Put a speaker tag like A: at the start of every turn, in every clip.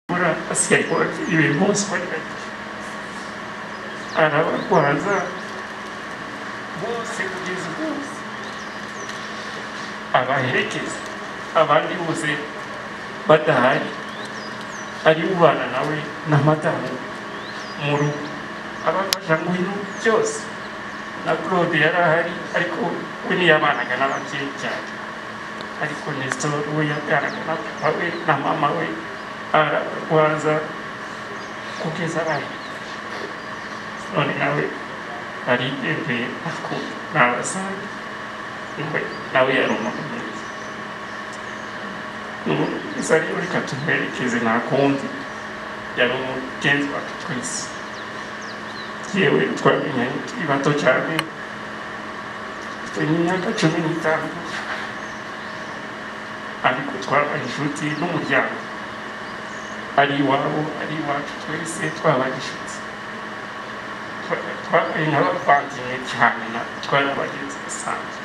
A: на Господь и Господи. Она в глаза, волосы без волос, она рекис, она лиузы, батарь, ariubana nawe n'amatara mu rugo abafasha mu bintu byose na claude yari ahari ariko we ntiyabanaga n'ababyeyi cyane ariko nestor we yabwanaga na papa we na mama we ararwaza kugeza abaye none nawe aribembeye ako nabasanga nawe yari umuntu mwiza gusa rero reka tumuherekeze nta kundi yari umugenzi wacu twese yewe twamenye turi bato cyane dufite imyaka cumi n'itanu ariko twabaye inshuti n'umuryango ari iwabo ari iwacu twese twabaye inshuti Twa- twabaye nk'abavandimwe cyane na twari abagenzi basanzwe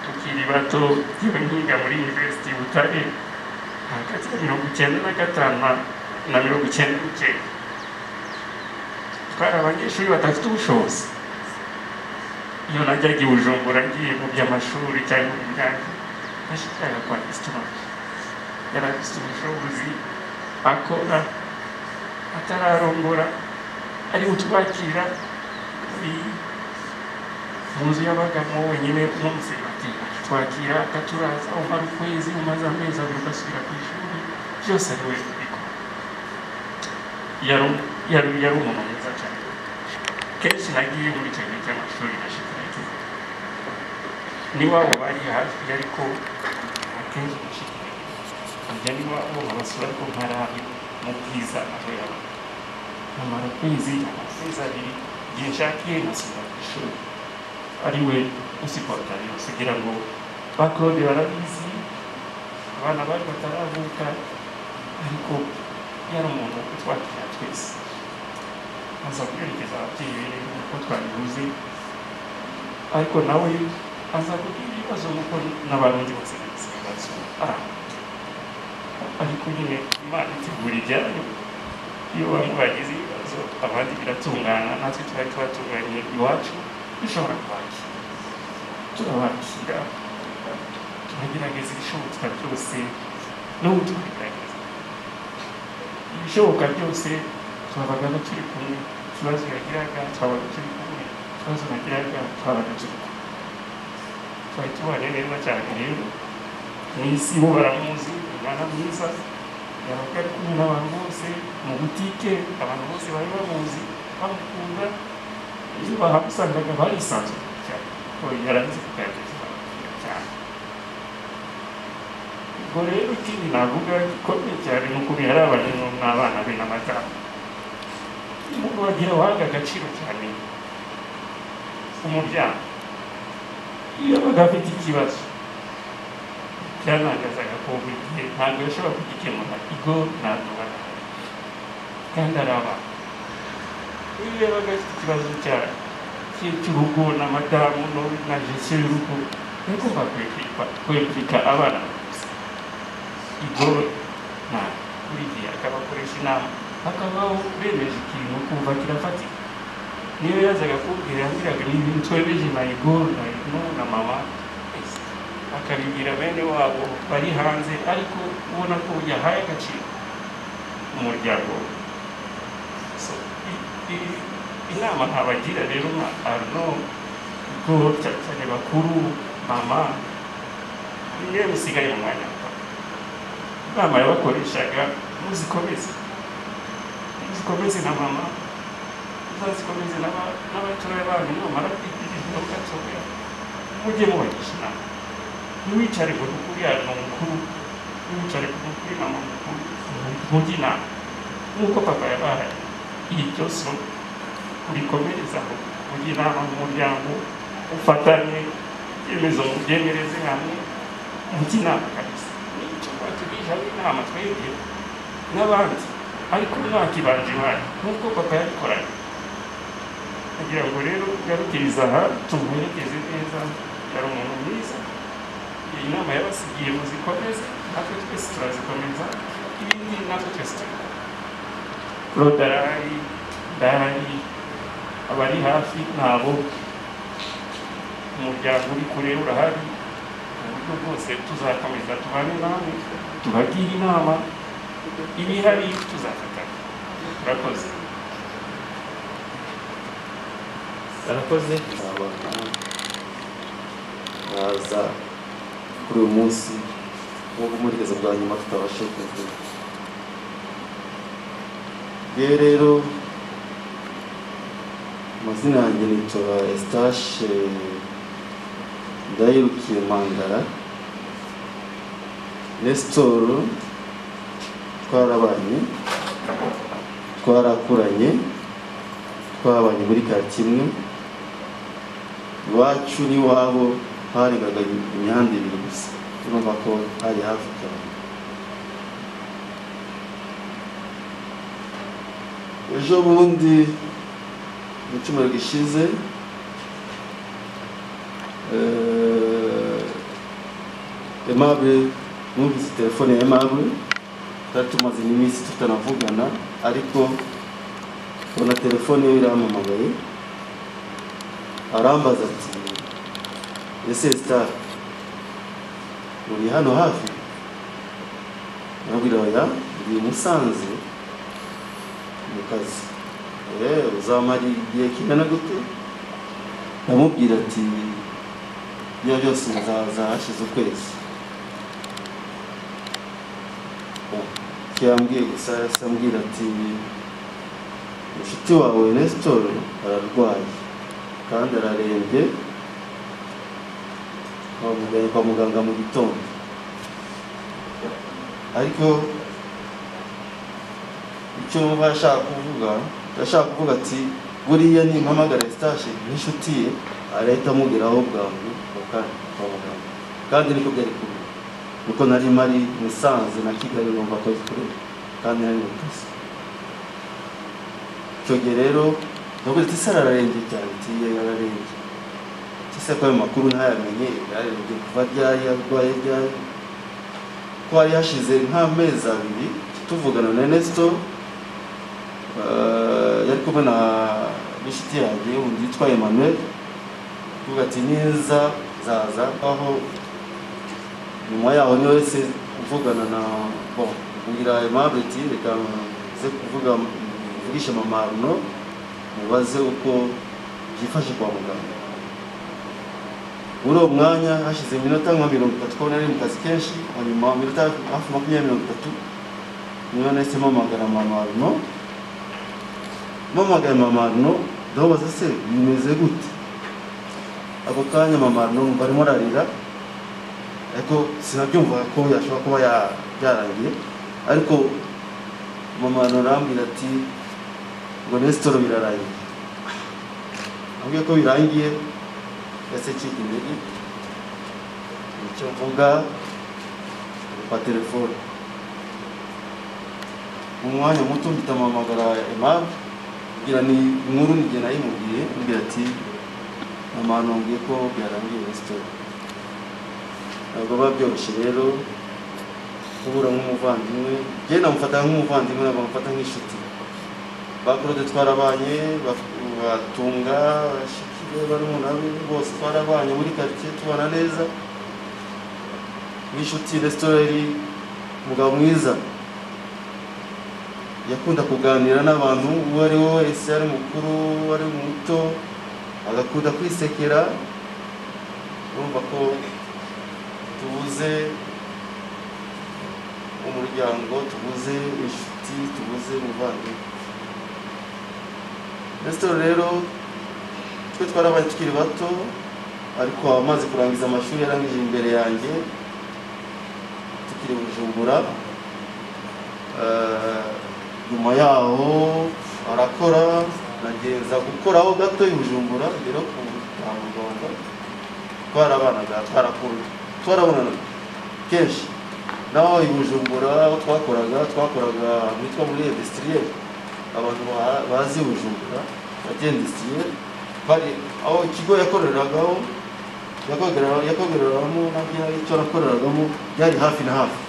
A: tukiri bato yewe nkiga muri university butare hagati ya mirongo icyenda na gatanu na- na mirongo icyenda n'icyenda twari abanyeshuri badafite ubushobozi iyo najyaga i bujumbura ngiye mu by'amashuri cyangwa mu myaka nashikaga kwa isitora yari afite ubushobozi akora atararongora ari butwakira muri mu nzu y'abagamo wenyine n'umuserivatiya twakira akaturaza umara ukwezi umaze amezi abiri ugasubira ku ishuri byose ari we ubikora yari umu- yari- yari umuntu mwiza cyane kenshi nagiye muri icyo gihe cy'amashuri nashikaga n'iwabo bari hafi ariko akenshi nashikaga ajya n'iwabo babasura ariko ntarabi mu bwiza aho yaba amara ukwezi amezi abiri igihe nshakiye nkasubira ku ishuri ari we usipota rero kugira ngo ba claude barabizi abana bacu bataravuka ariko yari umuntu utwakira twese aza kwerekeza ababyeyi be rero uko twabivuze ariko nawe aza kugira ibibazo nk'uko n'abarundi bose bagize ibibazo arahari ariko nyine imana itegura ibyayo iyo bamwe bagize ibibazo abandi biratungana natwe twari twatunganye iwacu dushobora kubakira turabakira tunagerageza ibishoboka byose n'ubu tubigerageza ibishoboka byose twabaga turi kumwe ikibazo yagiraga twabaga turi kumwe ikibazo nagiraga twabaga turi kumwe twari tubanye neza cyane rero mu isi bo baramuzi umwana mwiza yabaga ari kumwe n'abantu bose mu butike abantu bose bari bamuzi bamukunda iyo bahamusangaga barisanzuraga cyane kuko yarazi kugaragaza cyane ubwo rero ikindi navuga gikomeye cyane ni ukuntu yari abanye n'abana be n'amadamu umuntu wagira wahaga agaciro cyane umuryango iyo yabaga afite ikibazo byarangazaga ko buri gihe ntabwo yashobora kugikemura igo ntabwo bari kandi ari abana iyo yabaga afite ikibazo cya cye cy'urugo na madamu no- na gesiyo y'urugo ariko bakwekekwa kwekeka abana gusa igo nta buri gihe akabakoresha inama hakabaho bemeje ikintu kumva kirafatika niyo yazaga kumbwira yambwiraga ni ibintu twemeje na igo na ino na mama ese akabibwira bene wabo bari hanze ariko ubona ko yahaye agaciro umuryango we So, i- i- inama ntabagira rero nka arno ubwo cyane cyane bakuru mama bimwe musigaye mu mwanya wa papa. inama yabakoreshaga muzikomeze muzikomeze na mama muzazikomeze n'aba- n'abatoya banyu namara kwigirira mugatoya mujye mubagisha inama ntiwicare ngo nukuri arno mukuru ntiwicare ngo nukuri mama mukuru mujye inama nk'uko papa yabahaye iyi byose urikomerezaho kugira inama mu muryango ufatanye ibyemezo mubyemereze hamwe mujye inama kabisa nicyo batubishaho inama twebwe n'abandi ariko umwaka ibanje imana nk'uko papa yabikoranye kugira ngo rero ugarukiriza aha tumuherekeze neza yari umuntu mwiza iyi nama yabasigiye muzikomeze natwe twese turazikomeza ibindi natwe twese turi korodari ndahari abari hafi nabo umuryango uri kure urahari mu buryo bwose tuzakomeza tubane nawe tubagire inama ibihari tuzafatanya turakoze
B: arakoze abantu baza kuri uyu munsi nk'uko umuherezo bwa nyuma tutabasha kuvuga yewe rero amazina yanjye nitwa esitache ndayirukiye mangara resitoro twarabanye twarakuranye twabanye muri karitsiye imwe iwacu n'iwabo harengaga imihanda ibiri gusa urumva ko hari hafi cyane ejo bundi mu cyumweru gishize eh, Aimable numvise telefone ya Aimable twari tumaze n'iminsi tutanavugana ariko ubona telefone ye irampamagaye arambaza ati ese sitari uri hano hafi arabwira oya ndi i musanze mu kazi "Eh, uzamara igihe kingana gute ndamubwira ati ibyo byose muzaza hashize ukwezi Oh, icyo yambwiye gusa yahise ambwira ati inshuti wawe nesitoro ararwaye kandi ararembye bamujyanye kwa muganga mu gitondo ariko icyo mba ashaka kuvuga ashaka kuvuga ati buriya nimpamagara sitashi n'inshuti ye arahita amugeraho bwangu bakandi kwa muganga kandi niko byari kubi kuko nari mari musanze na kigali numva ko ari kure kandi nari mu kazi icyo gihe rero navuga ati ese ararembye cyane ati yego ararembye ati ese ko ayo makuru ntayamenye yarembye kuva ryari arwaye ryari ko hari hashize nk'amezi abiri tuvugana na Ernesto eh, yari kumwe na n'inshuti yanjye undi yitwa Emmanuel avuga ati neza zaza aho nyuma yaho niwe wese uvugana na bon mbwira Aimable ati reka nze kuvuga mvugishe mama Arnaud mubaze uko byifashe kwa muganga muri uwo mwanya hashize iminota nka mirongo itatu ko nari mu kazi kenshi hanyuma iminota hafi makumyabiri mirongo itatu niyo nahise mpamagara mama Arno mpamagaye mama Arno ndamubaza se bimeze gute ako kanya mama Arno numva arimo ararira ariko sinabyumva ko yashobora kuba ya- byarangiye ariko mama Arno arambwira ati ngo nesitoro birarangiye ambwiye ko birangiye ese kiga imbere icyo mvuga kwa telefone mu mwanya muto mpita mpamagara Aimable kugira ni inkuru nigena nayimubwiye ambwira ati mama ntumbwiye ko byarangiye resitora ntabwo biba byoroshye rero kubura nk'umuvandimwe njyewe namufata nk'umuvandimwe ntabwo amufata nk'inshuti bakorode twarabanye baf- batunga bashikire barumunabe bose twarabanye muri quartier tubana neza n'inshuti resitora yari umugabo mwiza yakunda kuganira n'abantu uwo ari we wese ari mukuru uwo ari muto agakunda kwisekera urumva ko tubuze umuryango tubuze inshuti tubuze umuvandimwe resitora rero twe twarabaye tukiri bato ariko amaze kurangiza amashuri yarangije imbere yanjye tukiri bujumbura Eh, nyuma yaho arakora nagenza gukoraho gato i bujumbura rero ku kwa muganga twarabanaga twarakuru twarabonanaga kenshi naho i bujumbura aho twakoraga twakoraga mitwa muri industriel abantu ba- bazi bujumbura bagendisiye bari aho ikigo yakoreragaho yakoreragamo nabyo icyo yakoreragamo byari hafi na hafi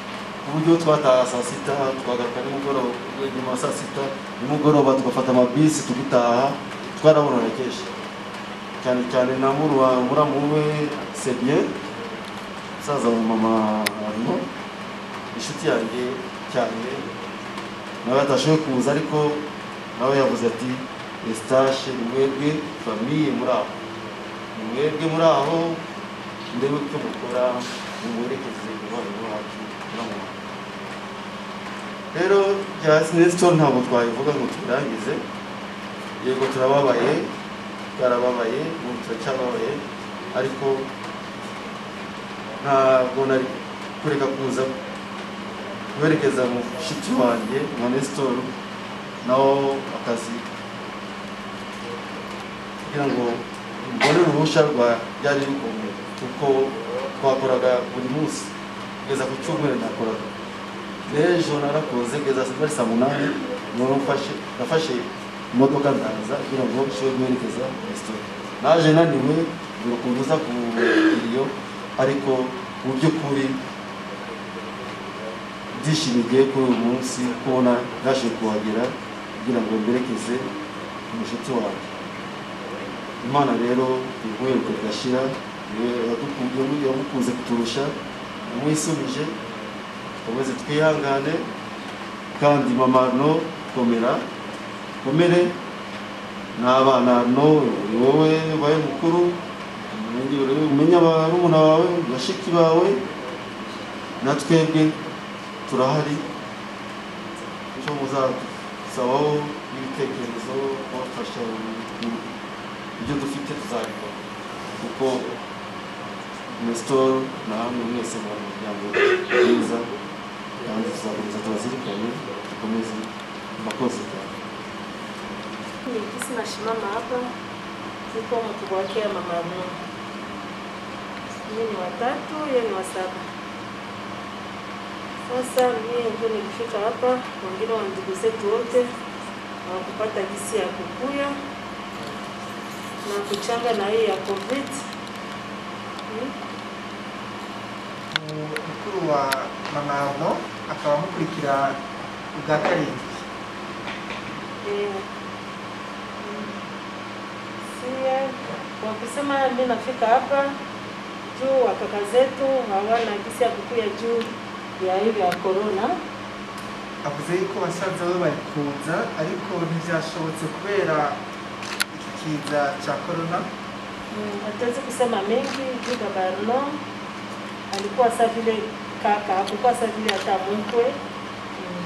B: ku buryo twataha saa sita twagaruka nimugoroba nyuma ya saa sita nimugoroba tugafata amabisi tugitaha twarabononekeje cyane cyane na muruwa muramu we sebye musaza wa mama harimo inshuti yanjye cyane nawe atashoboye kuza ariko nawe yavuze ati esitashe ni mwebwe famiye muri aho ni mwebwe muri aho ndebe icyo mukora mumuherekeze umubano wacu n'amahanga rero bya sinesito ntabwo twabivuga ngo tubirangize yego turababaye twarababaye ubu turacyababaye ariko ntabwo nari kureka kuza guherekeza mu mushiki wanjye nka nesitoru nawo akazi kugira ngo mbone uruhushya rwa byari bikomeye kuko twakoraga buri munsi kugeza ku cyumweru nakoraga n'ejo narakoze kugeza muri saa munani niho mfashe nafashe imodoka ndaza kugira ngo nshobore guherekeza resitora naje naniwe buri ukuntu uza ku iriyo ariko mu by'ukuri ibyishimo bigiye kuri uyu munsi kubona nashoboye kuhagera kugira ngo mberekeze umushuti wawe imana rero iguheruka igashira yamukunze kuturusha yamwisubije ukomeze twihangane kandi mama no komera komere n'abana no ni wowe ubaye mukuru umenya barumuna bawe bashiki bawe na twebwe turahari icyo muzasabaho n'ibitekerezo kubafasha ibyo dufite tuzabikora kuko nesitoro na hamwe mwese mu muryango mwiza kandi tuzakomeza tubazirikane dukomeze mbakozi cyane
C: Nikisi nasimama hapa, niko mkubwa wake ya mama yangu. Mimi ni watatu, yeye ni wa saba. Sasa mimi ndio nilifika hapa, wengine wa ndugu zetu wote hawakupata gisi ya kukuya na kuchanga na hii ya COVID. Hmm?
D: mukuru wa mama Arno akaba amukurikira ubwa karindwi
C: Eh, sie kwa kusema mi nafika hapa juu wakaka zetu hawana gisi ya kukuya juu ya hivi ya korona
D: avuze yuko basaza be bari kuza ariko ntibyashobotse kubera iki kiza cya korona
C: Mm, hatuwezi kusema mengi juu baba Arno alikuwa saa vile kaka, hakukuwa saa vile hata mkwe. Mm.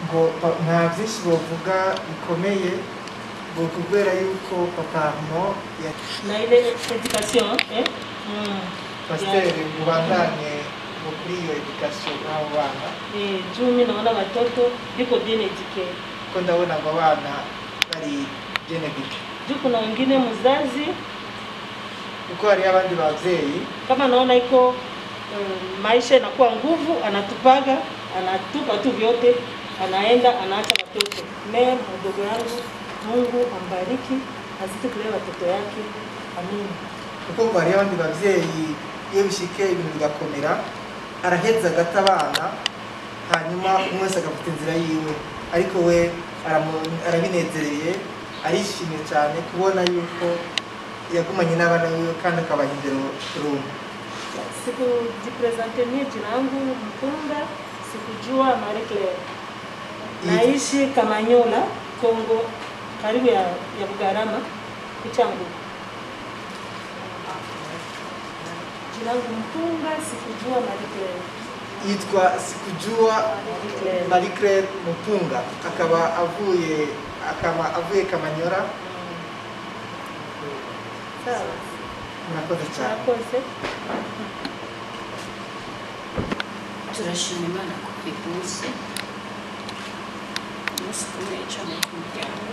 D: ngo ba- nta byinshi bavuga bikomeye ngo kubera yuko papa Arno ya-
C: Na ile education eh? Mm.
D: pasiteri mubandanye ngo kuri iyo edikasiyo n'abo bana
C: Eh, juu mimi naona watoto yuko bien educated.
D: kuko ndabona abo bana bari genedike
C: Juu kuna wengine mzazi
D: kuko hariho abandi babyeyi
C: kama naona iko um, maisha inakuwa nguvu, anatupaga anatupa tu vyote, anaenda anaacha watoto. Me mdogo yangu, Mungu ambariki azidi kulea watoto yake, amin.
D: kuko ngo hariho abandi babyeyi iyo bishike ibintu bigakomera araheza agata abana hanyuma umwe wese agafata inzira yiwe ariko we aramu- arabinezereye arishimye cyane kubona yuko yagumanye n'abana biwe kandi akabaha indero rumwe
C: Sikujipresente mie jina yangu Mpunga, sikujua Marie Claire. Naishi Kamanyola, Kongo, karibu ya, ya Bugarama, Kuchangu. Jina yangu Mpunga, sikujua Marie Claire.
D: yitwa sikujua
C: Marie Claire.
D: marie claire mutunga akaba avuye akaba avuye kamanyora
C: Sawa.
D: murakoze cyane
C: Nakose.
E: turashima imana ko biguze umunsi ukomeye cyane ku muryango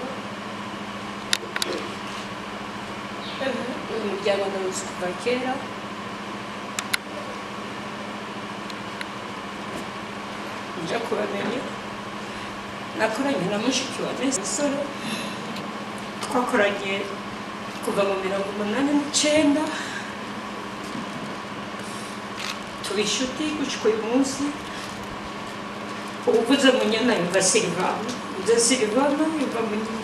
E: uyu muryango ni umunsi kuva kera nja kubamenya nakoranye na mushiki wa mezi musore twakoranye kuva mu mirongo umunani n'icyenda tuba inshuti gushika uyu munsi uvuze munyana yumva silivana uvuze silivana yumva munyana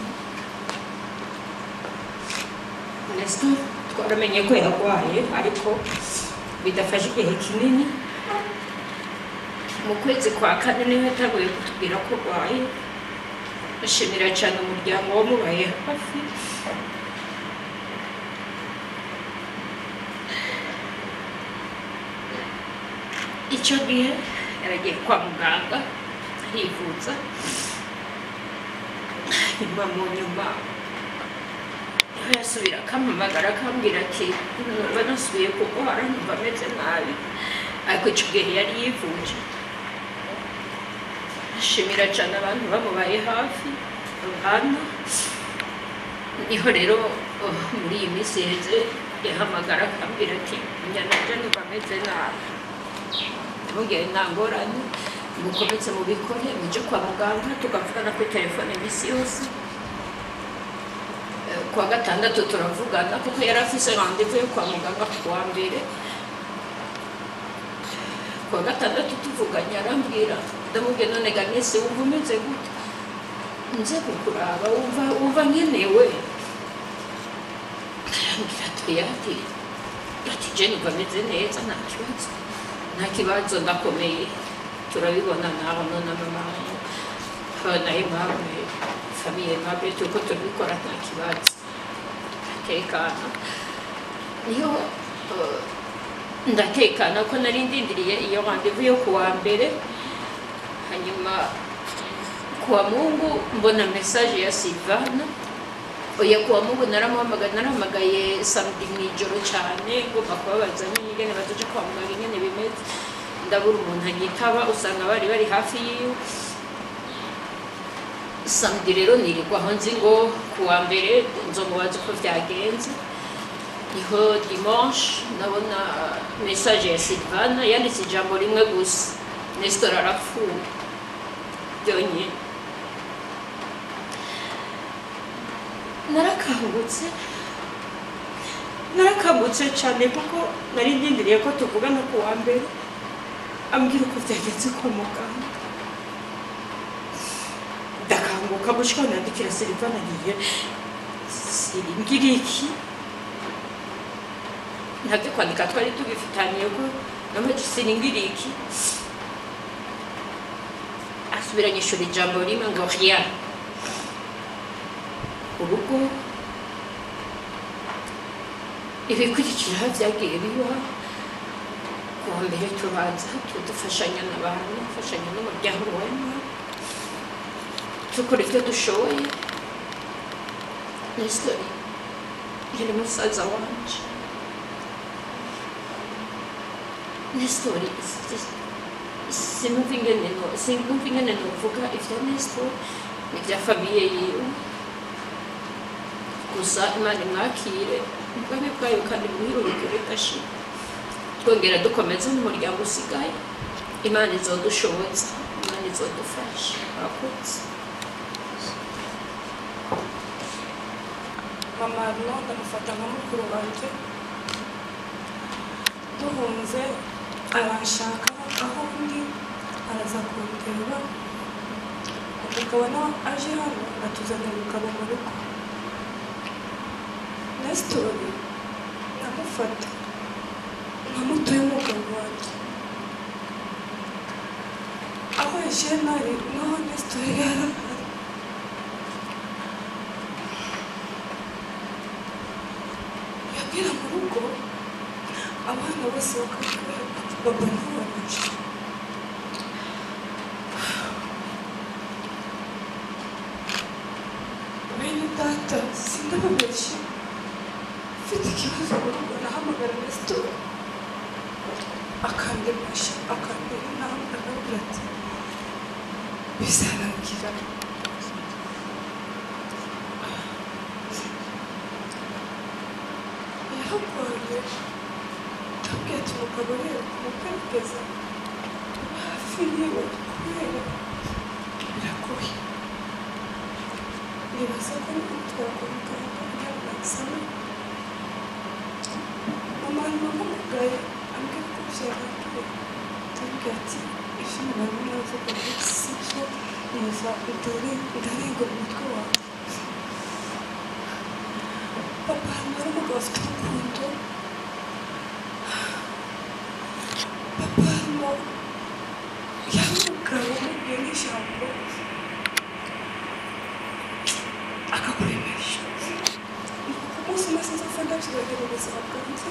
E: nasi twaramenye ko yarwaye ariko bidafashe igihe kinini mu kwezi kwa kane niho yatanguye kutubwira ko arwaye dushimira cyane umuryango wamubaye hafi icyo gihe yaragiye kwa muganga yivuza nyuma mu nyuma niho yasubira akampamagara akambwira ati numva nasubiye kurwara numva ameze nabi ariko icyo gihe yari yivuje ashimira cyane abantu bamubaye hafi ruhana niho rero oh, muri iyi minsi yeze yahamagara akambwira ati njyana njya numva ameze nabi ntugire nta ngorane mukomeze mubikore mujye kwa muganga tugavugana kuri telefone iminsi yose Eh, kuwa gatandatu turavugana kuko yari afise randevu yo kwa muganga ku wa mbere kuwa gatandatu tuvuganye arambwira ndamubwiye none ganese wumva umeze gute nze kukuraba wumva wumva nkenewe arambwira ati ati ati jeni uba ameze neza nta kibazo nta kibazo ndakomeye turabibona nabona na mama na aimable famiye aimable turiko turabikora nta kibazo ndatekana niyo eh, ndatekana ko nari ndindiriye iyo randevu yo kuwa mbere hanyuma kuwa mungu mbona mesaje ya silvana oya kuwa mungu naramuhamagaye narahamagaye samedi mu ijoro cyane ngomba kubabaza nyine ingene batoje kwa muganga ingene bimeze ndabura umuntu anyitaba usanga bari bari hafi yiwe samedi rero nirirwaho nzi ngo kuwa mbere nzomubaza uko byagenze niho dimanche ndabona mesaje ya silvana yanditse ijambo rimwe gusa nestor arapfuye byonyine narakangutse narakangutse cyane kuko nari ndindiriye ko tuvugana ku wa mbere ambwira uko byagenze kwa muganga ndakanguka gushika nandikira silivana ngiye siringira iki nabyo kwandika twari tubifitaniye ko namaje siringira iki asubiranyishura ijambo rimwe ngo rien urugo ibikurikiraho byagiye biba kuwa mbere tubanza tudufashanya n'abantu dufashanya n'umuryango wema dukora ibyo dushoboye nesitori yari musaza wanje nesitori sinumva ingene no- sinumva ingene novuga ivya nesitori n'ibya famiye yiwe gusa imana imwakire ubwami bwayo kandi bumuhirurukire udashira twongera dukomeze n'umuryango usigaye imana izodushoboza imana izodufasha murakoze
F: mama no ndamufata nka mukuru wanjye duhunze aranshaka aho ndi araza kundeba umugabo nawe aje hano atuzanye umugabo mu rugo nesitori ndamufata nka muto y'umugabo wanjye aho yagiye nari naho nesitori yarahari yabwira mu rugo abana bose bakavuga bati baba ntabanje bene data sindababeshye mfite ikibazo mu rugo nahamagara resitora akandemasha akandeba inama akabwira ati bizarangira yararwaye ndabwira ati umugabo rero kumugaragaza hafi yewe kubera biragoye nibaza ko ari kumutwara kwa muganga kugira ngo ansame mama namugaye ambwira ko byarangiye ndabwira ati ivyo mubona navuga ni si gusa ndore ndarenga umutwe wawe papa hari umugabo afite urukundo papa harimo yamugabo umuguye n'ijambo akakuremeresha umunsi umwe sinzapfa ndabyibagirwa mu buzima bwanjye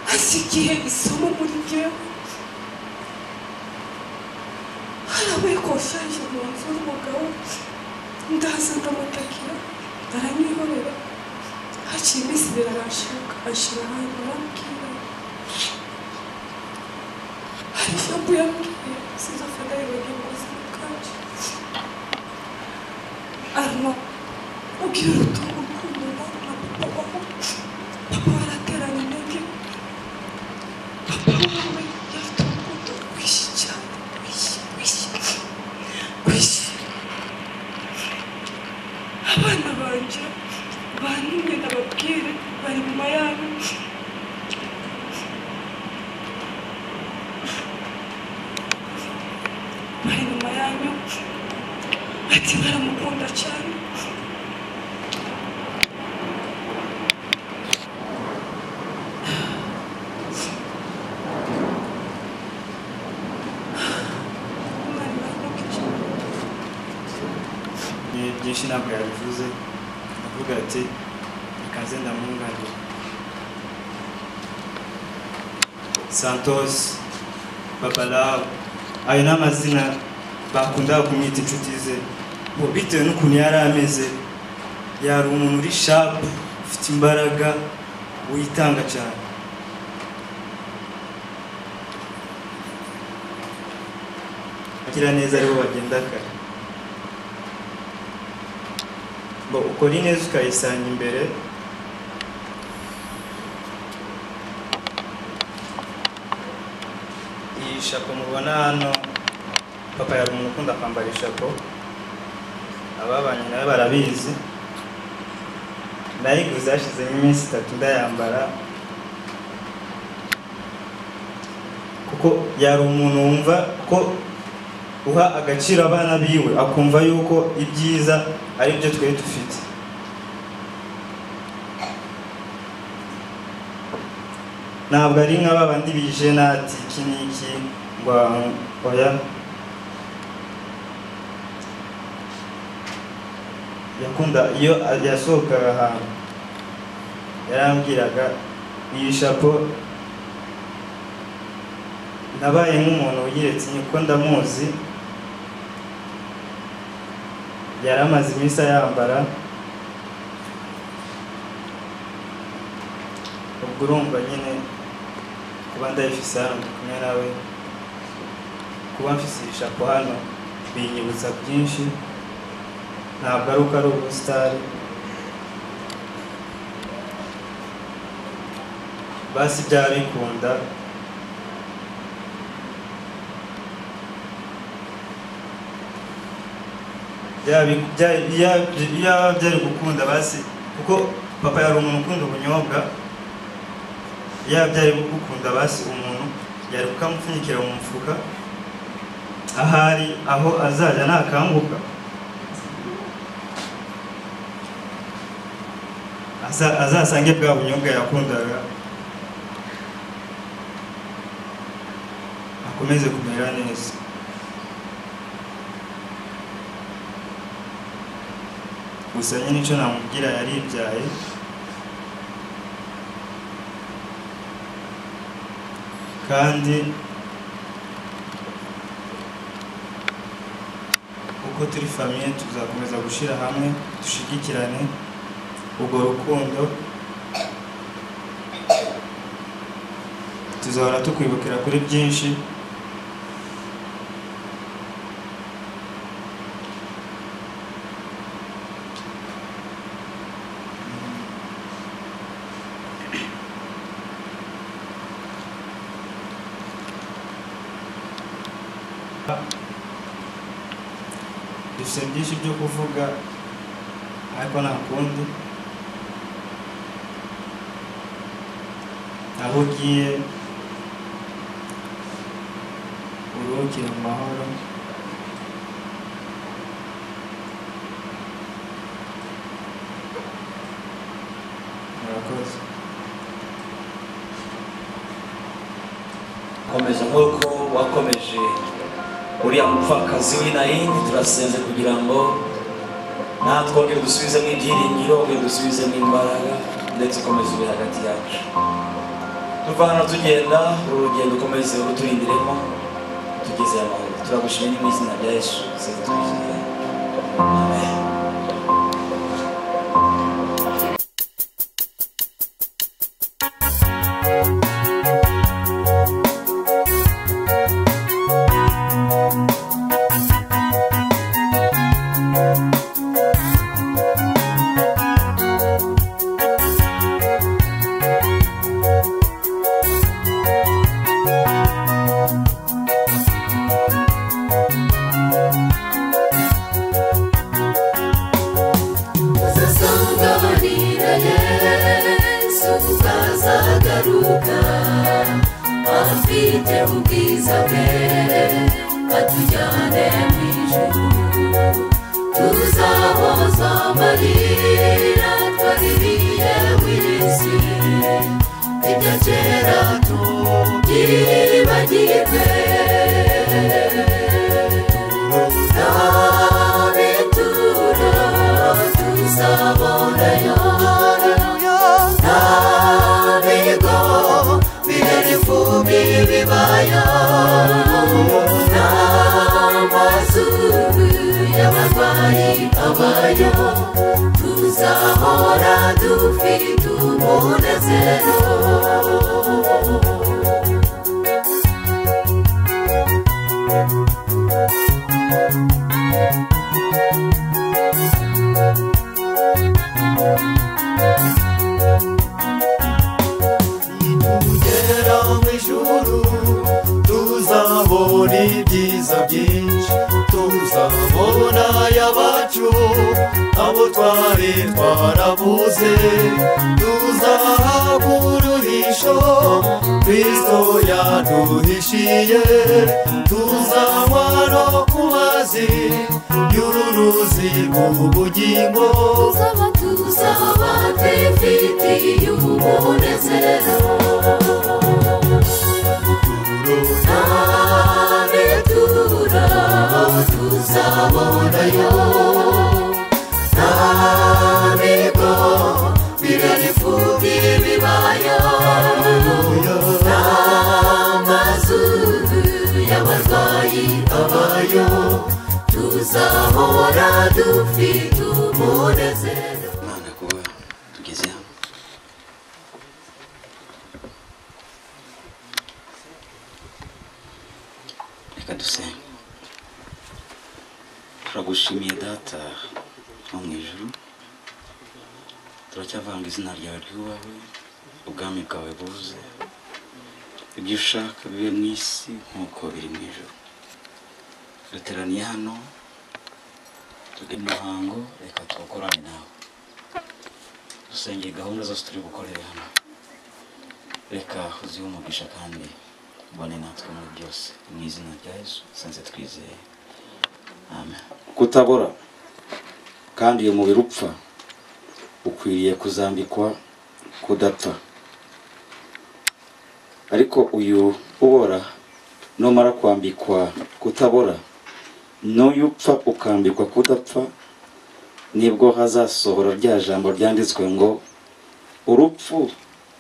F: hasigiye isomo muri njyewe harabaye konferense mu nzu y'umugabo ndaza ndamutakira aranihorera haciye iminsi ibiri arashaka ashyira ahantu arambwira hari ijambo yambwiye sinzafata yibagirwa mu buzima bwanjye arimo ubwira urutongo urukundo na na papa wawe papa warateranye intege papa wawe yafite urukundo rwinshi cyane rwinshi rwinshi rwinshi abana banjye bantumye ndababwire bari nyuma yabo bari nyuma yanyu bati baramukunda cyane umwana baramukije
G: ni byinshi ntabwo yabivuze avuga ati ikaze ndamwunganira santos babalawo ayo ni amazina bakundaga kumwita inshuti ze ubu bitewe n'ukuntu yari ameze yari umuntu uri shapu ufite imbaraga witanga cyane agira neza aribo bagenda kare ngo ukora ineza ukayisanga imbere iyi shapo mubona hano papa yari umuntu ukunda kwambara ishapo ababanye nawe barabizi nayiguze hashizeho iminsi itatu ndayambara kuko yari umuntu wumva ko uha agaciro abana biwe akumva yuko ibyiza ari byo twari dufite ntabwo ari nka ba bandi bijenati iki n'iki ngo oya yakunda iyo yasohokaga ahantu yarambwiraga iyi shapo nabaye nk'umuntu wiyeretse niko ndamuzi yari amaze iminsi ayambara ubwo urumva nyine kuba ndayifise hano ndi kumwe nawe kuba mfise iyi shapo hano binyibutsa byinshi ntabwo ari uko ari ubusitari basi byaba bikunda byaba byari gukunda basi kuko papa yari umuntu ukunda ubunyobwa yaba byari gukunda basi umuntu yari kukamupfunyikira mu mufuka ahari aho azajya ntakanguka Aza- azasange bwa bunyobwa yakundaga akomeze kumera neza gusa nyine icyo namubwira yaribyaye kandi uko turi famiye tuzakomeza gushyira hamwe dushigikirane ubwo rukundo tuzahora tukwibukira kuri byinshi dufite byinshi byo kuvuga ariko nta kundi aho ugiye uruhukire mu mahoro
H: nk'uko wakomeje uriya mupfakazi w'inayini turasenze kugira ngo natwongere dusubizemo ibyiringiro ongere dusubizemo imbaraga ndetse ukomeze uri hagati yacu tuvana tugenda uru rugendo ukomeze uruturindiremo tugeze amahoro turagushimira mu izina rya yesu senze tubishyire amen
I: tuzasanganira yesu tutazagaruka afite ubwiza bwe atujyane mu ijuru tuzahoza amarira twaririye w'isi ibya kera tubyibagirwe abitura tuzabona yona ntabigo birarifu bibibaya n'amazu y'abarwayi abayo tuzahora dufite umunezero
B: tugera mu ijuru tuzabona ibyiza byinshi tuzabona y'abacu abo twari twarabuze tuzahabwa uruhisho kristo yaduhishiye tuzanywa no ku mazi y'uru ruzi rw'ubugingo
I: tuzaba tuzaba twifitiye umunezero nawe tura tuzabonayo ntabigo birarifu bibibaya n'amazu y'abarwayi abayo tuzahora dufite umunezero
H: imana kuba tugeze hano reka dusenge turagushimiye data wo mu ijuru turacyavanga izina ryawe ry'uwawe ubwami bwawe buze ibyo ushaka bibe mu isi nk'uko biri mu ijuru duteraniye hano turi mu muhango reka tuwukorane nawe dusengere gahunda zose turi bukorere hano reka uzihe umugisha kandi ubone natwe muri byose mu izina rya yesu senze twizeye amen kutabora kandi iyo mubiri upfa ukwiriye kuzambikwa kudapfa ariko uyu ubora numara kwambikwa kutabora n'uyu upfa ukambikwa kudapfa nibwo hazasohora rya jambo ryanditswe ngo urupfu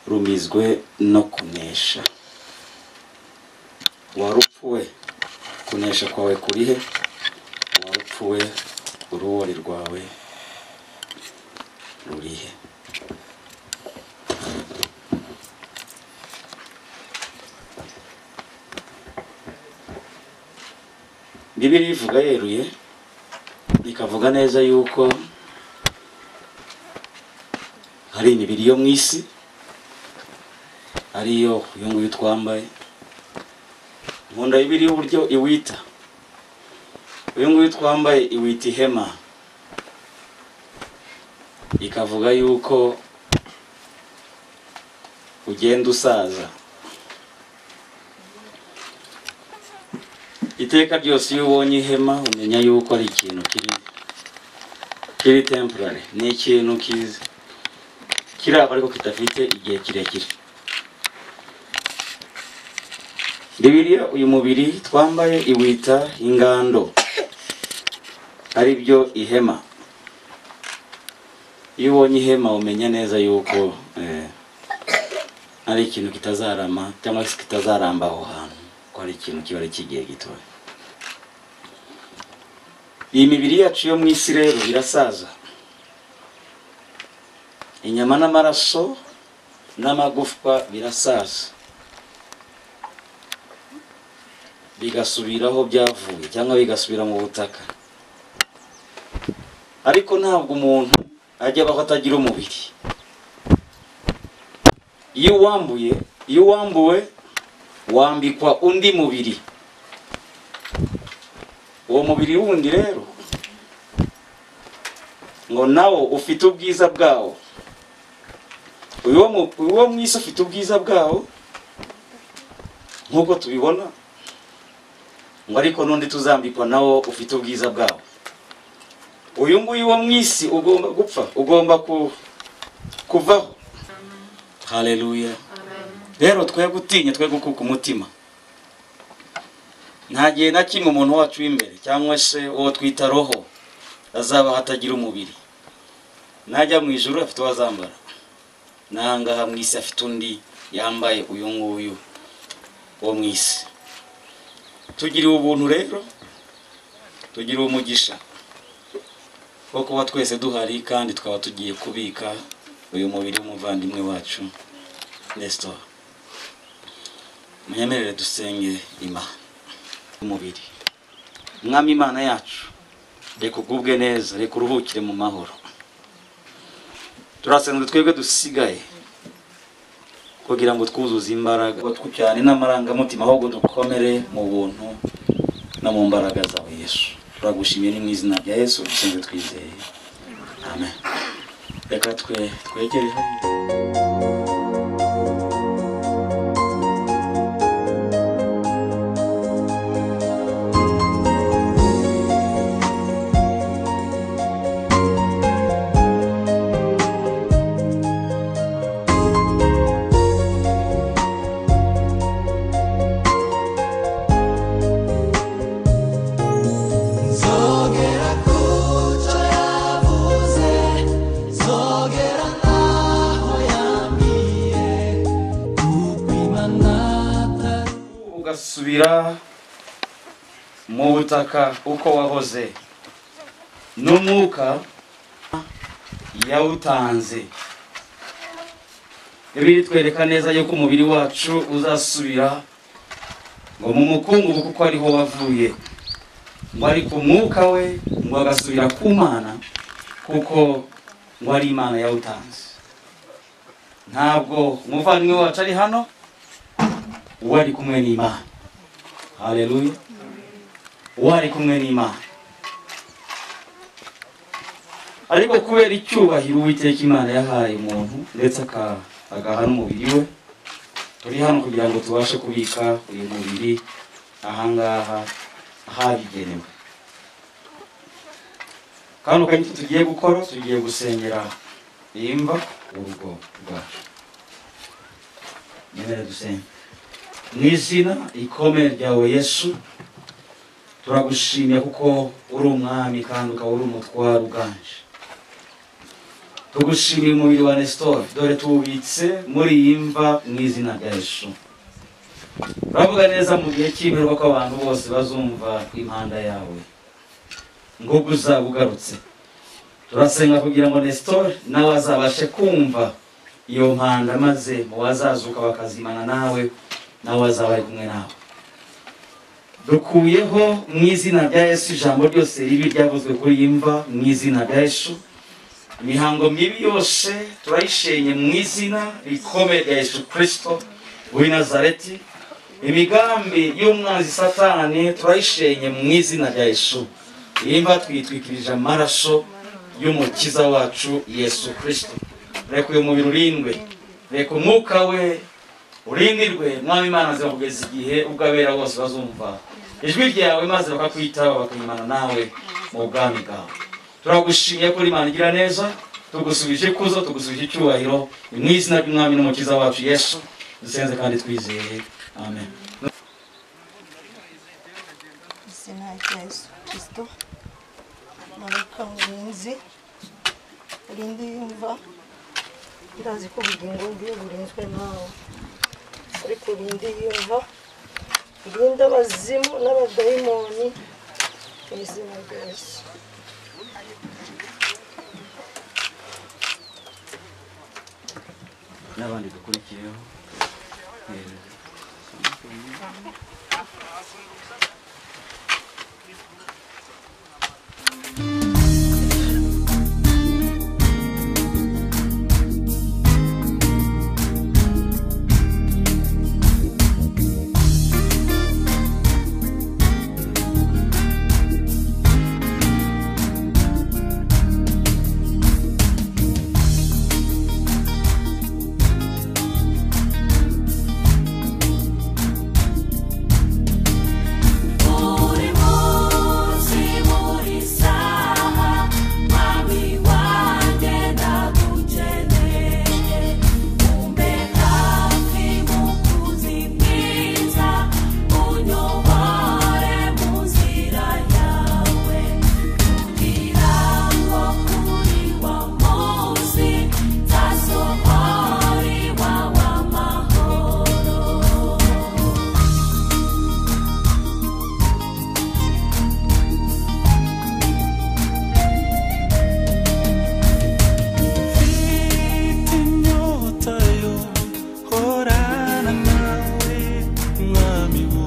H: rumizwe no kunesha warupfuwe kunesha kwawe kuri he warupfuwe uruwori rwawe ruri he bibiri ivuga yeruye ikavuga neza yuko hari imibiri yo mu isi ariyo uyu nguyu twambaye nkunda bibiri y'uburyo iwita uyu nguyu twambaye iwita ihema ikavuga yuko ugenda usaza iteka ryose iyo ubonye ihema umenya yuko ari ikintu kiri kiri temporary ni ikintu kiza kiraba ariko kidafite igihe kirekire bibiriya uyu mubiri twambaye iwita ingando ari byo ihema iyo ubonye ihema umenya neza yuko eh, ari ikintu kitazarama cyangwa se kitazaramba aho hantu ko ari ikintu kiba ari icy'igihe gitoya iyi mibiri yacu yo mu isi rero irasaza inyama n'amaraso n'amagufwa birasaza bigasubira aho byavuye cyangwa bigasubira mu butaka ariko ntabwo umuntu ajya abaho atagira umubiri iyo uwambuye iyo uwambuwe wambikwa undi mubiri uwo mubiri wundi rero ngo nawo ufite ubwiza bwawo uyu wo mu- uyu wo mu isi ufite ubwiza bwawo nk'uko tubibona ngo ariko n'undi tuzambikwa nawo ufite ubwiza bwawo uyu nguyu wo mu isi ugomba gupfa ugomba ku- kuvaho haleluya rero twe gutinya twe gukuka umutima nta gihe na kimwe umuntu wacu w'imbere cyangwa se uwo twita roho azabaho atagira umubiri najya mu ijoro afite uwo azambara n'ahangaha mu isi afite undi yambaye uyu nguyu wo mu isi tugiriwe ubuntu rero tugiriwe umugisha wo kuba twese duhari kandi tukaba tugiye kubika uyu mubiri w'umuvandimwe wacu resitora munyemerere dusenge imana umubiri mwami imana yacu reka ugubwe neza reka uruhukire mu mahoro turasenzwe twebwe dusigaye kugira ngo twuzuze imbaraga twujyane n'amarangamutima ahubwo dukomere mu buntu no mu mbaraga zawe yesu turagushimiye ni mu izina rya yesu dusenze twizeye amen reka twe twegere hano
I: Zogera kucho yavuze Zogera naho yambwiye Gupima natari
H: ugasubira mu butaka uko wahoze n'umwuka yawutanze biri twereka neza yuko umubiri wacu uzasubira ngo mu mukungugu kuko ariho wavuye ngo ariko umwuka we ngo agasubira ku mana kuko ngo ari imana yawutanze ntabwo umuvandimwe wacu ari hano uwo ari kumwe n'imana haleluya uwo ari kumwe n'imana ariko kubera icyubahiro uwiteka imana yahaye umuntu ndetse aka- agaha n'umubiri we turi hano kugira ngo tubashe kubika uyu mubiri ahangaha ahabigenewe kandi ukanyito tugiye gukora tugiye gusengera iyi mva urugo rwacu nyemere dusenge mu izina ikomeye ryawe yesu turagushimye kuko uri umwami kandi ukaba uri umutwaro uganje tugushimiye umubiri wa nesitori dore tuwubitse muri iyi mva mu izina rya yesu turavuga neza mu gihe cy'imperuka ko abantu bose bazumva impanda yawe ngo uzaba ugarutse turasenga kugira ngo nesitori nawe azabashe kumva iyo mpanda maze mu bazazuka bakazimana nawe nawe azaba ari kumwe nawe dukuyeho mu izina rya yesu ijambo ryose ribi ryavuzwe kuri iyi mva mu izina rya yesu imihango mibi yose turayishenye mu izina rikomeye rya yesu kirisito w'i nazareti imigambi y'umwanzi satani turayishenye mu izina rya yesu iyi mva twitwikirije amaraso y'umukiza wacu yesu kirisito reka uyu mubiri urindwe reka umwuka we urindirwe mwami imana zira kugeza igihe ubwabera bose bazumva ijwi ryawe maze bakakwitaho bakayimana nawe mu bwami bwawe turagushimiye ko imana igira neza tugusubije ikuzo tugusubije icyubahiro ni mu izina ry'umwami n'umukiza wacu yesu dusenze kandi twizeye amen
J: rya Yesu kirisito marayika murinzi urinde yumva ndazi ko ubugingo bwe burinzwe nawe ariko urinde yumva urinde abazimu n'abadayimoni mu izina rya Yesu
H: n'abandi dukurikiyeho Eh,
I: Muri munsi muri saha mami wanjye ndagukeneye umbe hafi mukunzi mwiza unyobore mu nzira yawe kugira ngo kuri wa munsi nzasohorirwa w'amahoro
K: Mfite inyota yo horana nawe mwami wo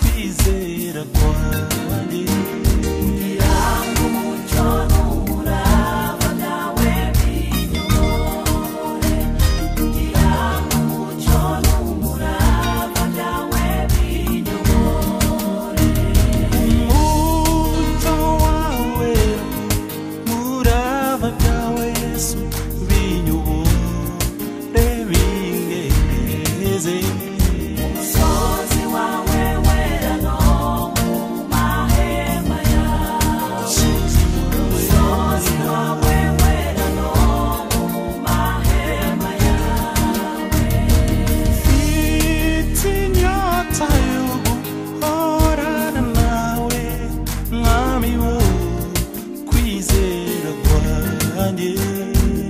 K: kwizera kwanjye
I: Ngirango umucyo n'umuraba nawe binyobore Ngirango umucyo n'umuraba nawe binyobore
K: umucyo wawe muraba byawe yesu binyobore bingeze
I: umusozi wawe wera no mu mahema yawe umusozi wawe wera no mu mahema yawe
K: Mfite inyota yo guhorana nawe mwami wo kwizera kwanjye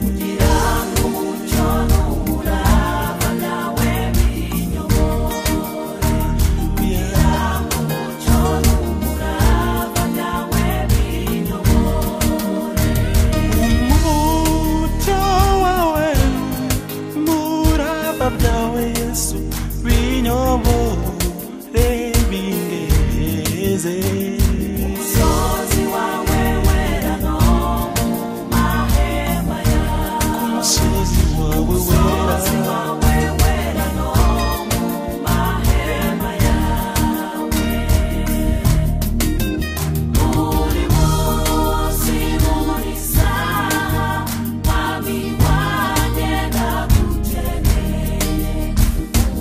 I: Ngirango umucyo n'umuraba nawe binyobore Ngirango umucyo n'umuraba nawe binyobore
K: umucyo wawe muraba byawe yesu binyobore bingeze
I: umusozi wawe wera no mu mahema yawe
K: ku musozi wawe
I: umusozi
K: wera
I: wawe wera no mu mahema yawe muri munsi muri saha mwami wanjye ndagukeneye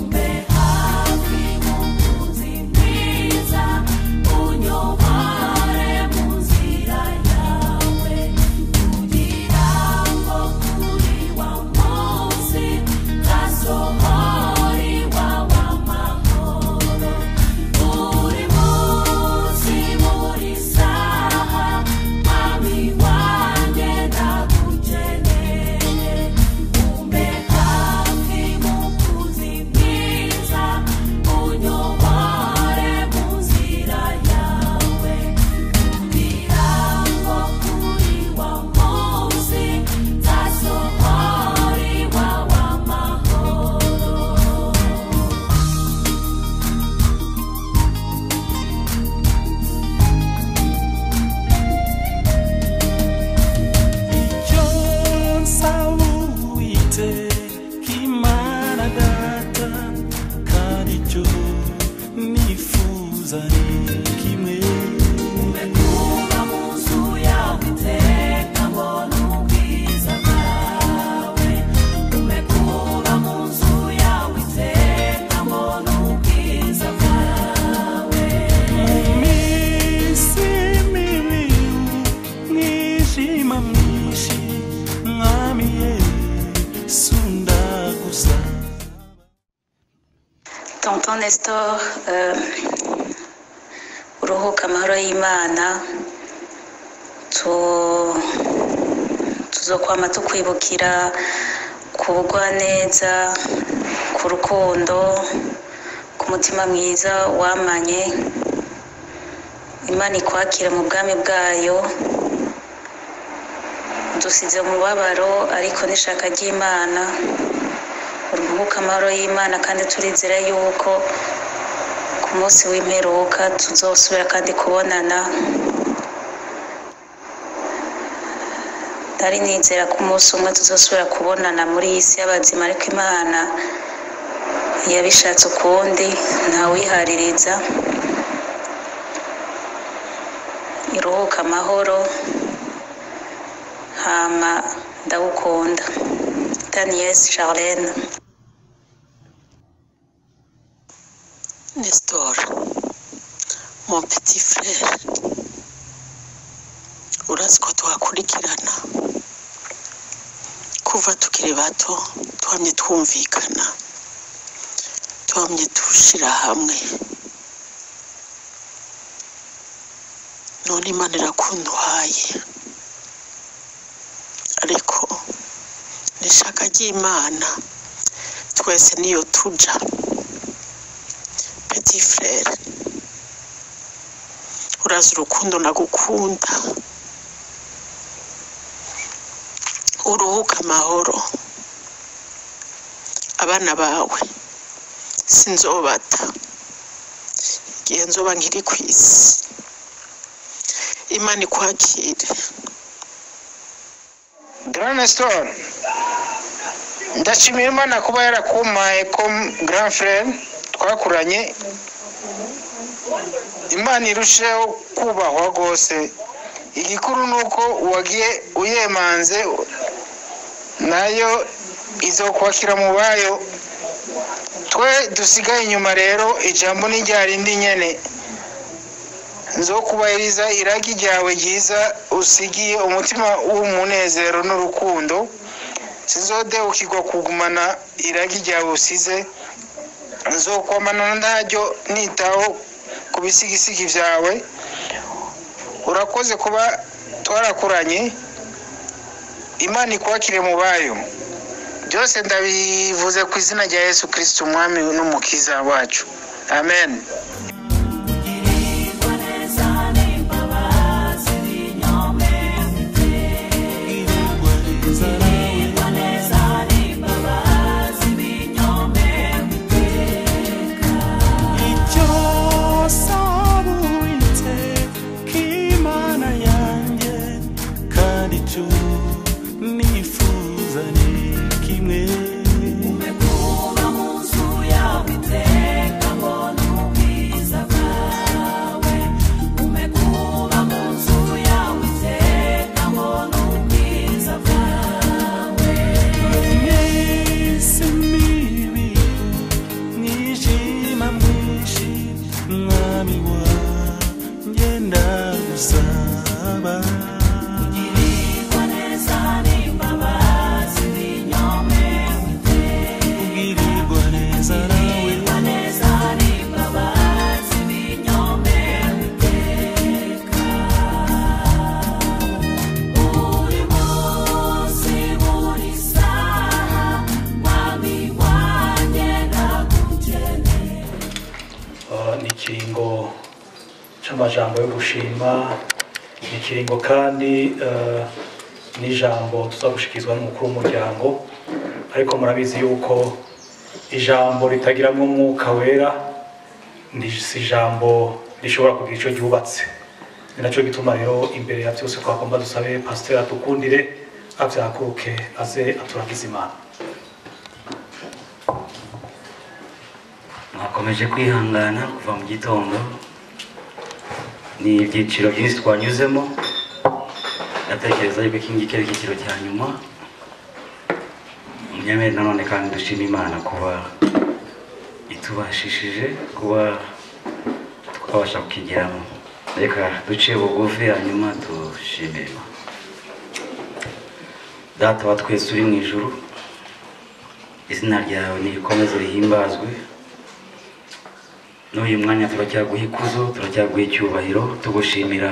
I: umbe hafi mukunzi mwiza unyobore mu nzira yawe kugira ngo kuri wa munsi nzasohorirwa w'amahoro muri munsi muri saha mwami wanjye ndagukeneye umbe hafi mukunzi mwiza unyobore mu nzira yawe kugira ngo kuri wa munsi nzasohorirwa w'amahoro Umekuwa munzu yawe iteka mbona ubwiza bwawe Umekuwa munzu yawe iteka mbona ubwiza bwawe
K: Sundagusa
L: Tonton Nestor, euh, uruhuka amahoro y'imana tu- tuzokwama tukwibukira ku bugwaneza ku rukundo ku mutima mwiza wamanye imana ikwakire mu bwami bwayo dusize umubabaro ariko n'ishaka ry'imana uruhuka amahoro y'imana kandi turizera yuko ku munsi w'imperuka tuzosubira kandi kubonana ntari nizera ko umunsi umwe tuzosubira kubonana muri iyi si y'abazima ariko imana yabishatse ukundi ntawihaririza iruhuka amahoro hama ndagukunda daniyesi charlene
M: Nestor, mon petit frère, urazi ko twakurikirana kuva tukiri bato twamye twumvikana twamye dushyira hamwe none imana irakunda uhaye ariko n'ishaka ry'imana twese niyo tuja petit frere urazi urukundo nagukunda uruhuka amahoro abana bawe sinzobata igihe nzoba nkiri ku isi imana ikwakire
N: Grand Store ndashimira imana kuba yarakumpaye ko Grand Frère twakuranye imana irusheho kubahwa rwose igikuru ni uko wagiye uyemanze nayo izokwakira mu bayo twe dusigaye inyuma rero ijambo ni rya rindi nyene nzokubahiriza iragi ryawe ryiza usigiye umutima w'umunezero n'urukundo sinzodeukirwa kugumana iragi ryawe usize nzokwamana ntaryo nitaho ku bisigisigi byawe urakoze kuba twarakuranye imana ikwakire mu bayo byose ndabivuze ku izina rya yesu kirisiti umwami n'umukiza wacu amen
K: Icyo sabu wite k'Imana yanjye kandi icyo nifuza ni kimwe
I: Umekuba mu nzu yawe iteka mbona ubwiza bwawe Umekuba mu nzu yawe iteka mbona ubwiza bwawe
K: Yesu mibi mwijima mwinshi mwami wanjye ndagusaba
I: Ugirirwa neza n'imbabazi n'inyome witeka
K: Ugirirwa neza nawe
I: Ugirirwa neza n'imbabazi n'inyome witeka Buri munsi buri saha mwami wanjye ndagukeneye
O: Ah, ni ikiringo cy'amajambo yo gushima ni ikiringo kandi eh, n'ijambo tuzagushyikirizwa n'umukuru w'umuryango ariko murabizi yuko ijambo ritagiramo umwuka wera ni- si ijambo rishobora kugira icyo ryubatse ni nacyo gituma rero imbere ya byose twagomba dusabe pasiteri adukundire abyakuruke aze aturagize imana
P: mwakomeje kwihangana kuva mu gitondo ni ibyiciro byinshi twanyuzemo ndatekereza yuko iki ngiki ari icyiciro cya nyuma munyemere nanone kandi dushima imana kuba itubashishije kuba twabasha kukigeramo reka duce bugufi hanyuma dushime Imana. data wa twese uri mu ijuru izina ryawe nirikomeze rihimbazwe n'uyu mwanya turacyaguha ikuzo turacyaguha icyubahiro tugushimira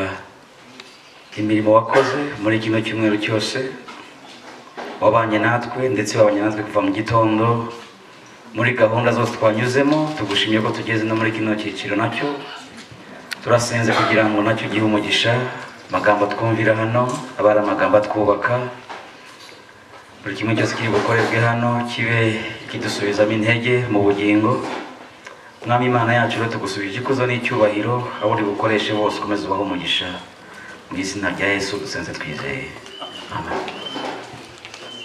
P: imirimo wakoze muri kino cyumweru cyose wabanye natwe ndetse wabanye natwe kuva mu gitondo muri gahunda zose twanyuzemo tugushimye ko tugeze no muri kino cyiciro nacyo turasenze kugira ngo nacyo ugihe umugisha amagambo twumvira hano aba ari amagambo atwubaka buri kimwe cyose kiri bukorerwe hano kibe kidusubizamo intege mu bugingo mwami imana yacu rero tugusubije ikuzo n'icyubahiro aho uri bukoreshe bose ukomeze ubaho umugisha mu izina rya yesu dusenze twizeye amen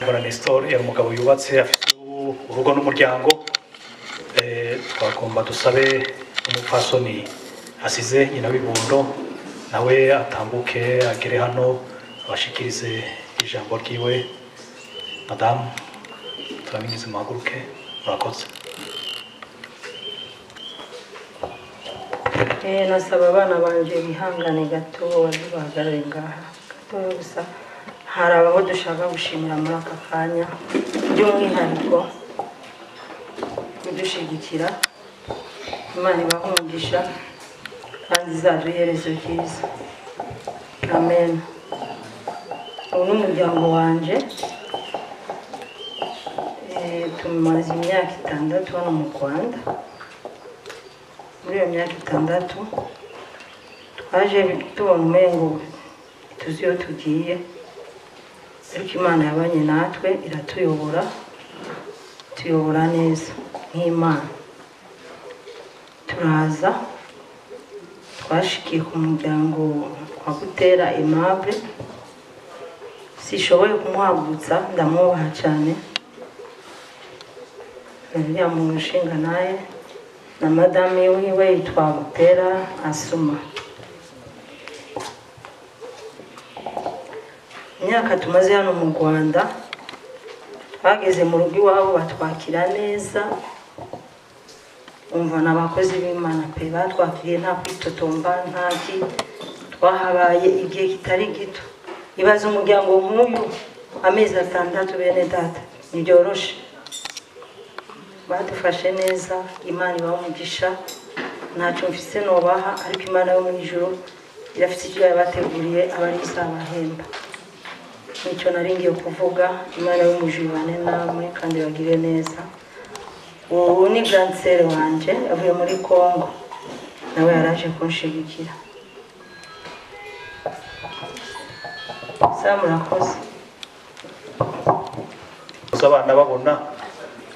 O: Mbona Nestor yari umugabo yubatse afite u- urugo n'umuryango Eh, twagomba dusabe umupfasoni asize nyina w'ibundo nawe atambuke agere hano abashikirize ijambo ryiwe madamu turabingize muhaguruke murakoze
Q: Eh, nasaba abana banjye bihangane gato bahagarare ngaha gatoya gusa hari abaho dushaka gushimira muri aka kanya by'umwihariko kudushyigikira imana ibahe umugisha kandi izaduherezo ryiza amen ubu ni umuryango wanjye Eh, tumaze imyaka itandatu hano mu rwanda muri iyo myaka itandatu twaje tubona umengo tuzi iyo tugiye ariko imana yabanye natwe iratuyobora tuyobora neza nk'imana turaza twashikiye ku muryango wa gutera aimable sishoboye kumuhagurutsa ndamwubaha cyane uriya muntu ushinga naye na madamu wiwe yitwa Butera Asuma. Imyaka tumaze hano mu Rwanda bageze mu rugo iwabo batwakira neza umva ni abakozi b'imana pe batwakiriye nta kwitotomba nta ki twahabaye igihe kitari gito ibaze umuryango nk'uyu amezi atandatu bene data ntibyoroshe badufashe neza imana ibaha umugisha ntacyo mfise nubaha ariko imana yo mu ijuru irafite icyo yabateguriye abari izabahemba nicyo nari ngiye kuvuga imana yo mu ijuru ibane namwe kandi bagire neza ubu ni ganseri wanjye yavuye muri congo nawe yaraje kunshigikira sa murakoze
O: gusa abana babona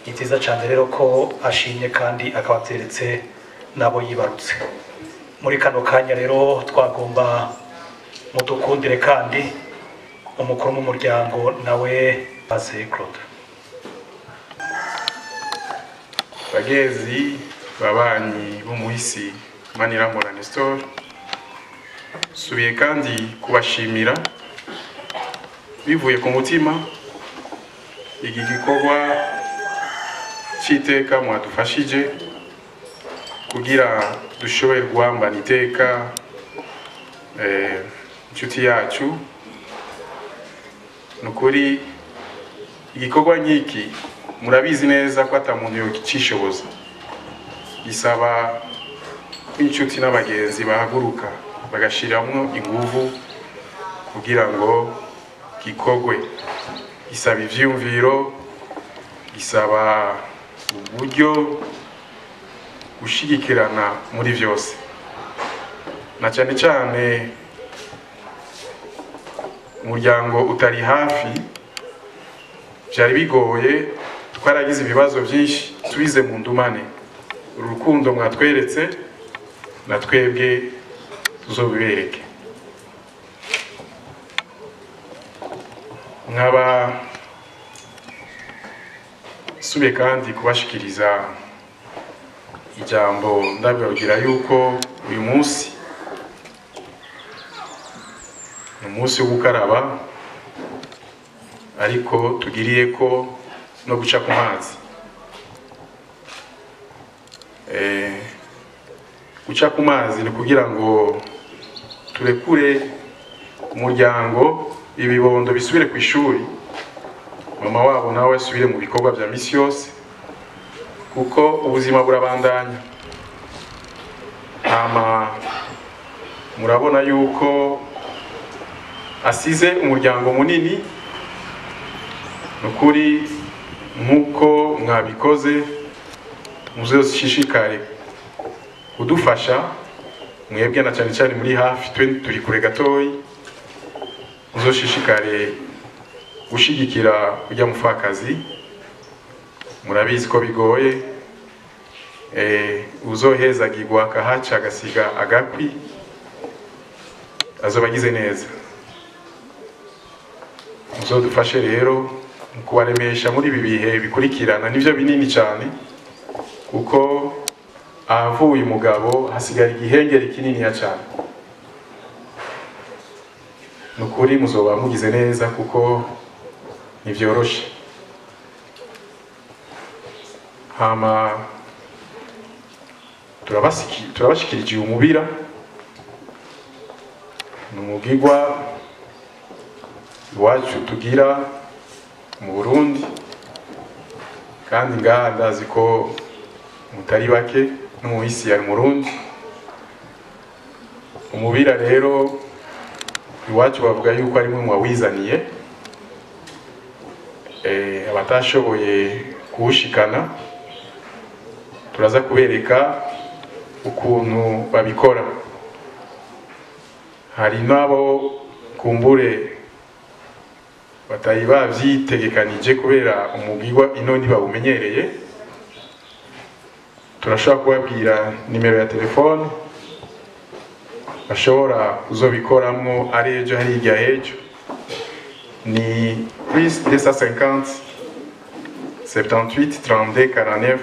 O: ni byiza cyane rero ko ashimye kandi akabateretse nabo yibarutse muri kano kanya rero twagomba mudukundire kandi umukuru w'umuryango nawe maze claude
R: bagezi babanyi b'umuhisi manirambona nestor subiye kandi kubashimira bivuye ku mutima iki gikorwa cy'iteka mwadufashije kugira dushobore guhambana iteka eh, inshuti yacu ni ukuri igikorwa nk'iki murabizi neza ko atamuntu yokicishoboza gisaba ko inshuti n'abagenzi bahaguruka bagashyiramo ingufu kugira ngo gikorwe gisaba ibyiyumviro gisaba uburyo gushyigikirana muri byose na cyane cyane umuryango utari hafi byari bigoye twaragize ibibazo byinshi subize mu ndumane uru rukundo mwatweretse na twebwe tuzobibereke nkaba subiye kandi kubashikiriza ijambo ndababwira yuko uyu munsi ni umunsi wo gukaraba ariko tugiriye ko no guca ku mazi Eh, guca ku mazi ni kugira ngo turekure umuryango ibibondo bisubire ku ishuri mama wabo nawe asubire mu bikorwa bya misi yose kuko ubuzima burabandanya ntama murabona yuko asize umuryango munini ni ukuri nk'uko mwabikoze muze dushishikare kudufasha mwebwe na cyane cyane muri hafi twe turi kure gatoya muze dushishikare gushyigikira ujya mupfakazi murabizi ko bigoye eh, uzoheza agigwa akahaca agasiga agakwi azoba agize neza muzadufashe rero mu kubaremesha muri ibi bihe bikurikirana nibyo binini cyane kuko ahavuye umugabo hasigara igihengeri kininiya cyane ni ukuri muzoba mugize neza kuko ntibyoroshe hama turabasiki- turabashikiriye umubira ni umubwigwa iwacu tugira mu burundi kandi ngaha ndazi ko mutari bake no mu isi ya murundi umubira rero iwacu bavuga yuko ari mwe mwawizaniye Eh, abatashoboye kuwushikana turaza kubereka ukuntu babikora hari n'abo kumbure batari babyitegekanyije kubera umubwirwa ino ntibawumenyereye turashobora kubabwira nimero ya telefone bashobora kuzobikoramwo ari ejo hari hirya hejo ni plus 250 78 32 49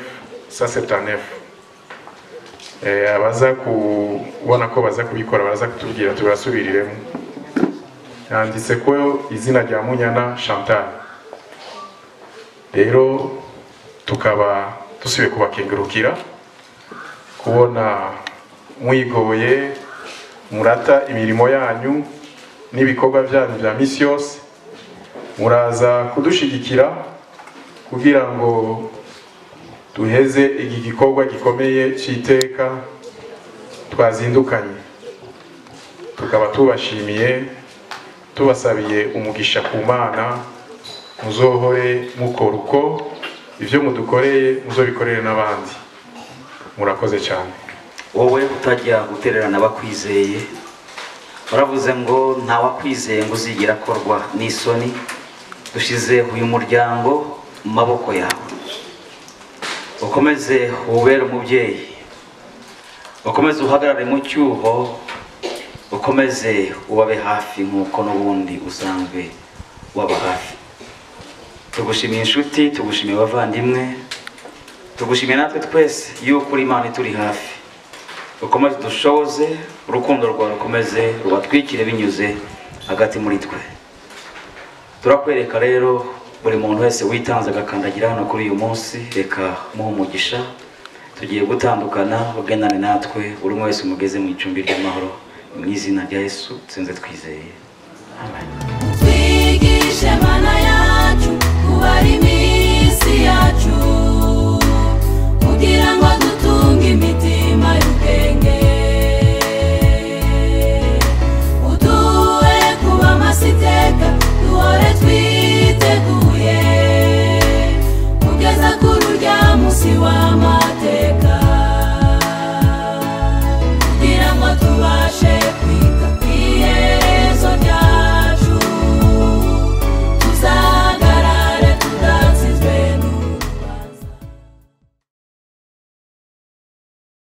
R: 179 Eh, abaza kubona ko baza kubikora baraza kutubwira tubasubiriremo yanditse ko izina rya munyana chantal rero tukaba dusubiye kubakengurukira kubona mwigoye murata imirimo yanyu n'ibikorwa byanyu bya misi yose muraza kudushigikira kugira ngo duheze iki gikorwa gikomeye cy'iteka twazindukanye tukaba tubashimiye tubasabiye umugisha ku mana muzohore mukora uko ibyo mudukoreye muzobikorere n'abandi murakoze cyane
H: wowe utajya gutererana abakwizeye baravuze ngo nta wakwizeye ngo uzigera akorwa n'isoni dushyize uyu muryango mu maboko yawe ukomeze ubere umubyeyi ukomeze uhagarare mu cyuho ukomeze ubabe hafi nk'uko n'ubundi usanzwe waba hafi tugushimiye inshuti tugushimiye abavandimwe tugushimiye natwe twese yuko uri imana ituri hafi ukomeze dushoboze urukundo rwawe rukomeze rubatwikire binyuze hagati muri twe turakwereka rero buri muntu wese witanze agakandagira hano kuri uyu munsi reka muhe umugisha tugiye gutandukana ugendane natwe buri umwe wese umugeze mu icumbi ry'amahoro mu izina rya yesu sinze twizeye
I: twigishe mana yacu kubara iminsi yacu kugira ngo dutunge imitima y'ubwenge uduhe kuba amasiteka duhore twiteguye kugeza kuri urya munsi w'amazi